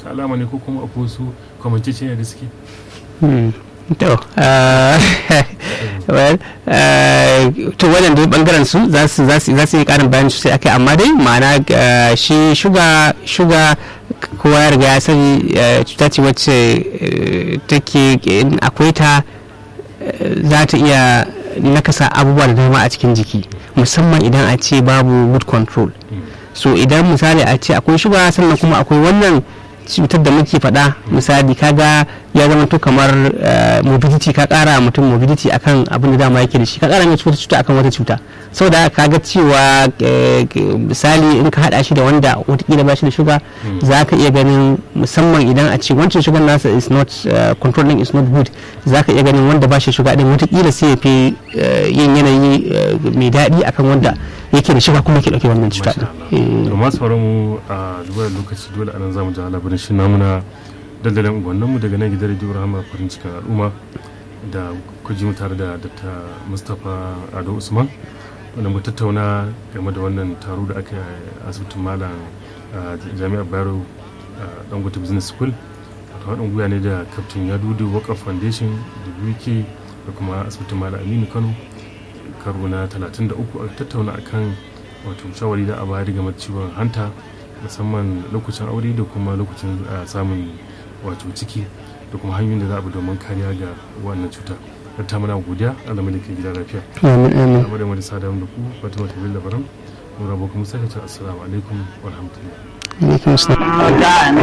ta alama ne ko kuma akwai wasu kwamanceceniya da suke to well to wannan dai bangaren su za su za su yi karin bayani sosai akai amma dai ma'ana shi shuga shuga kowa ya riga ya sani cuta ce wacce take akwai ta za ta iya nakasa abubuwa da dama a cikin jiki musamman idan a ce babu good control so idan misali a ce akwai shuga sannan kuma akwai wannan cutar da muke faɗa misali kaga ya zama to kamar mobility ka kara mutum mobility akan abin da dama yake da shi ka kara mai cuta cuta akan wata cuta saboda kaga cewa misali in ka hada shi da wanda watakila ba shi da shuga za ka iya ganin musamman idan a ce wancan shugan nasa is not controlling is not good za ka iya ganin wanda ba shi shuga din watakila sai ya fi yin yanayi mai daɗi akan wanda yake da shiga kuma ke dauke wannan cuta din. to masu faru mu a duba lokaci dole anan zamu ji labarin shi namuna dandalin unguwannin mu daga nan gidan radio rahama farin cikin al'umma da kuji mu tare da dr mustapha ado usman wanda mu tattauna game da wannan taro da aka yi a asibitin malam jami'ar bayero dangote business school wato haɗin gwiwa ne da kaftin yadudu waka foundation da uk da kuma asibitin malam aminu kano karo na 33 a tattauna akan wato shawari da a bayar game da ciwon hanta musamman lokacin aure da kuma lokacin samun wato ciki da kuma hanyoyin da za a bi domin kariya ga wannan cuta ta muna godiya Allah mai ke gida lafiya amin amin amma da wani sada da ku Fatima Tabil Labaran mu rabo kuma sai ta assalamu alaikum wa rahmatullahi alaikum assalam